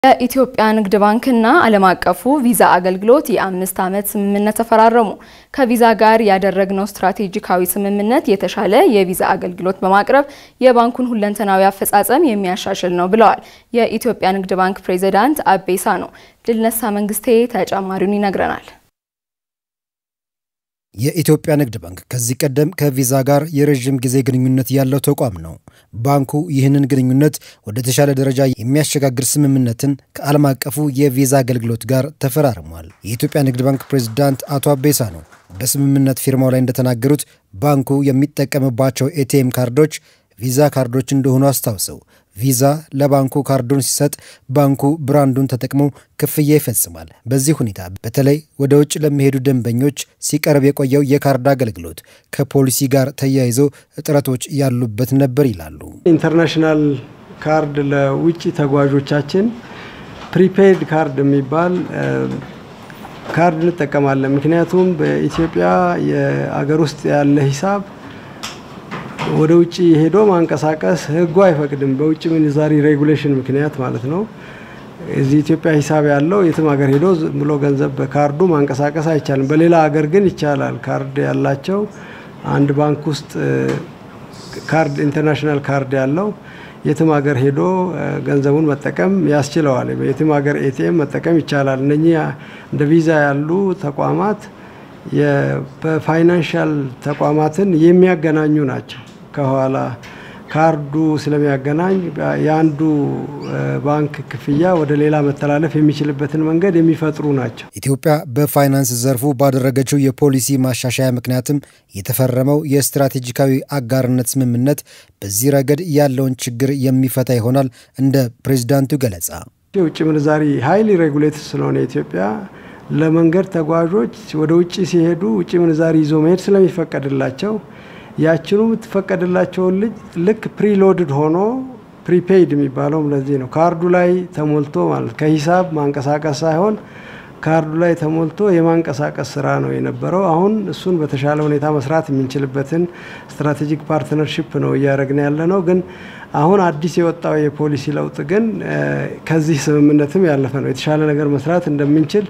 የኢትዮጵያ ንግድ ባንክና ዓለም አቀፉ ቪዛ አገልግሎት የአምስት ዓመት ስምምነት ተፈራረሙ። ከቪዛ ጋር ያደረግነው ስትራቴጂካዊ ስምምነት የተሻለ የቪዛ አገልግሎት በማቅረብ የባንኩን ሁለንተናዊ አፈጻጸም የሚያሻሽል ነው ብለዋል የኢትዮጵያ ንግድ ባንክ ፕሬዚዳንት አቤ ሳኖ። ድልነሳ መንግስቴ ተጨማሪውን ይነግረናል። የኢትዮጵያ ንግድ ባንክ ከዚህ ቀደም ከቪዛ ጋር የረዥም ጊዜ ግንኙነት ያለው ተቋም ነው። ባንኩ ይህንን ግንኙነት ወደ ተሻለ ደረጃ የሚያሸጋግር ስምምነትን ከዓለም አቀፉ የቪዛ አገልግሎት ጋር ተፈራርሟል። የኢትዮጵያ ንግድ ባንክ ፕሬዚዳንት አቶ አቤሳ ነው በስምምነት ፊርማው ላይ እንደተናገሩት ባንኩ የሚጠቀምባቸው ኤቲኤም ካርዶች ቪዛ ካርዶች እንደሆኑ አስታውሰው ቪዛ ለባንኩ ካርዱን ሲሰጥ ባንኩ ብራንዱን ተጠቅሞ ክፍያ ይፈጽማል። በዚህ ሁኔታ በተለይ ወደ ውጭ ለሚሄዱ ደንበኞች ሲቀርብ የቆየው የካርድ አገልግሎት ከፖሊሲ ጋር ተያይዞ እጥረቶች ያሉበት ነበር ይላሉ። ኢንተርናሽናል ካርድ ለውጭ ተጓዦቻችን ፕሪፔይድ ካርድ የሚባል ካርድ እንጠቀማለን። ምክንያቱም በኢትዮጵያ የአገር ውስጥ ያለ ሂሳብ ወደ ውጭ ሄዶ ማንቀሳቀስ ሕጉ አይፈቅድም። በውጭ ምንዛሪ ሬጉሌሽን ምክንያት ማለት ነው። እዚህ ኢትዮጵያ ሂሳብ ያለው የትም ሀገር ሄዶ ብሎ ገንዘብ በካርዱ ማንቀሳቀስ አይቻልም። በሌላ ሀገር ግን ይቻላል። ካርድ ያላቸው አንድ ባንክ ውስጥ ካርድ ኢንተርናሽናል ካርድ ያለው የትም ሀገር ሄዶ ገንዘቡን መጠቀም ያስችለዋል። የትም ሀገር ኤቲኤም መጠቀም ይቻላል። እነኚህ እንደ ቪዛ ያሉ ተቋማት በፋይናንሻል ተቋማትን የሚያገናኙ ናቸው። ከኋላ ካርዱ ስለሚያገናኝ የአንዱ ባንክ ክፍያ ወደ ሌላ መተላለፍ የሚችልበትን መንገድ የሚፈጥሩ ናቸው። ኢትዮጵያ በፋይናንስ ዘርፉ ባደረገችው የፖሊሲ ማሻሻያ ምክንያትም የተፈረመው የስትራቴጂካዊ አጋርነት ስምምነት በዚህ ረገድ ያለውን ችግር የሚፈታ ይሆናል። እንደ ፕሬዚዳንቱ ገለጻ የውጭ ምንዛሪ ሀይሊ ሬጉሌት ስለሆነ ኢትዮጵያ ለመንገድ ተጓዦች ወደ ውጭ ሲሄዱ ውጭ ምንዛሪ ይዞ መሄድ ስለሚፈቀድላቸው ያችኑ የምትፈቀድላቸውን ልጅ ልክ ፕሪሎድድ ሆኖ ፕሪፔይድ የሚባለውም ለዚህ ነው። ካርዱ ላይ ተሞልቶ ማለት ከሂሳብ ማንቀሳቀስ ሳይሆን ካርዱ ላይ ተሞልቶ የማንቀሳቀስ ስራ ነው የነበረው። አሁን እሱን በተሻለ ሁኔታ መስራት የምንችልበትን ስትራቴጂክ ፓርትነርሽፕ ነው እያደረግን ያለ ነው። ግን አሁን አዲስ የወጣው የፖሊሲ ለውጥ ግን ከዚህ ስምምነትም ያለፈ ነው። የተሻለ ነገር መስራት እንደምንችል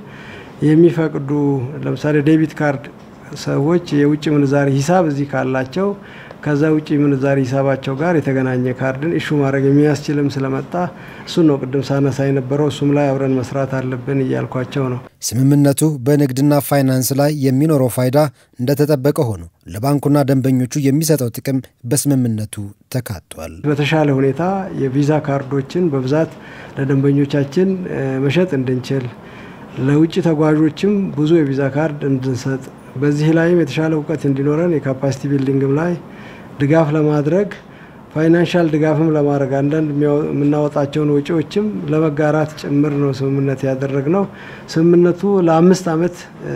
የሚፈቅዱ ለምሳሌ ዴቢት ካርድ ሰዎች የውጭ ምንዛሪ ሂሳብ እዚህ ካላቸው ከዛ ውጭ ምንዛሪ ሂሳባቸው ጋር የተገናኘ ካርድን ኢሹ ማድረግ የሚያስችልም ስለመጣ እሱን ነው ቅድም ሳነሳ የነበረው። እሱም ላይ አብረን መስራት አለብን እያልኳቸው ነው። ስምምነቱ በንግድና ፋይናንስ ላይ የሚኖረው ፋይዳ እንደተጠበቀ ሆኖ ለባንኩና ደንበኞቹ የሚሰጠው ጥቅም በስምምነቱ ተካቷል። በተሻለ ሁኔታ የቪዛ ካርዶችን በብዛት ለደንበኞቻችን መሸጥ እንድንችል ለውጭ ተጓዦችም ብዙ የቪዛ ካርድ እንድንሰጥ በዚህ ላይም የተሻለ እውቀት እንዲኖረን የካፓሲቲ ቢልዲንግም ላይ ድጋፍ ለማድረግ ፋይናንሻል ድጋፍም ለማድረግ አንዳንድ የምናወጣቸውን ወጪዎችም ለመጋራት ጭምር ነው ስምምነት ያደረግነው። ስምምነቱ ለአምስት ዓመት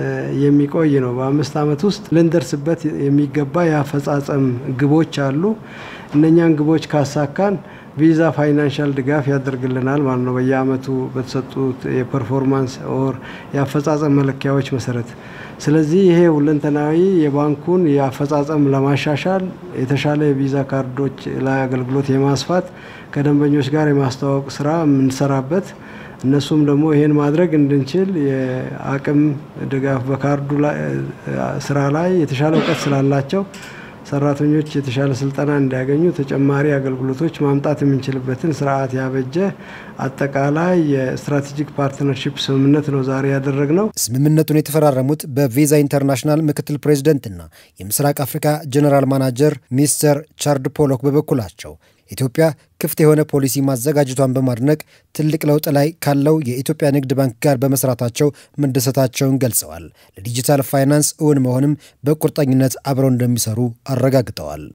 የሚቆይ ነው። በአምስት ዓመት ውስጥ ልንደርስበት የሚገባ የአፈጻጸም ግቦች አሉ። እነኛን ግቦች ካሳካን ቪዛ ፋይናንሻል ድጋፍ ያደርግልናል ማለት ነው። በየአመቱ በተሰጡት የፐርፎርማንስ ኦር የአፈጻጸም መለኪያዎች መሰረት። ስለዚህ ይሄ ሁለንተናዊ የባንኩን የአፈጻጸም ለማሻሻል የተሻለ የቪዛ ካርዶች ላይ አገልግሎት የማስፋት ከደንበኞች ጋር የማስተዋወቅ ስራ የምንሰራበት እነሱም ደግሞ ይሄን ማድረግ እንድንችል የአቅም ድጋፍ በካርዱ ስራ ላይ የተሻለ እውቀት ስላላቸው ሰራተኞች የተሻለ ስልጠና እንዲያገኙ ተጨማሪ አገልግሎቶች ማምጣት የምንችልበትን ስርዓት ያበጀ አጠቃላይ የስትራቴጂክ ፓርትነርሺፕ ስምምነት ነው ዛሬ ያደረግነው። ስምምነቱን የተፈራረሙት በቪዛ ኢንተርናሽናል ምክትል ፕሬዚደንትና የምስራቅ አፍሪካ ጀኔራል ማናጀር ሚስተር ቻርድ ፖሎክ በበኩላቸው ኢትዮጵያ ክፍት የሆነ ፖሊሲ ማዘጋጀቷን በማድነቅ ትልቅ ለውጥ ላይ ካለው የኢትዮጵያ ንግድ ባንክ ጋር በመስራታቸው መደሰታቸውን ገልጸዋል። ለዲጂታል ፋይናንስ እውን መሆንም በቁርጠኝነት አብረው እንደሚሰሩ አረጋግጠዋል።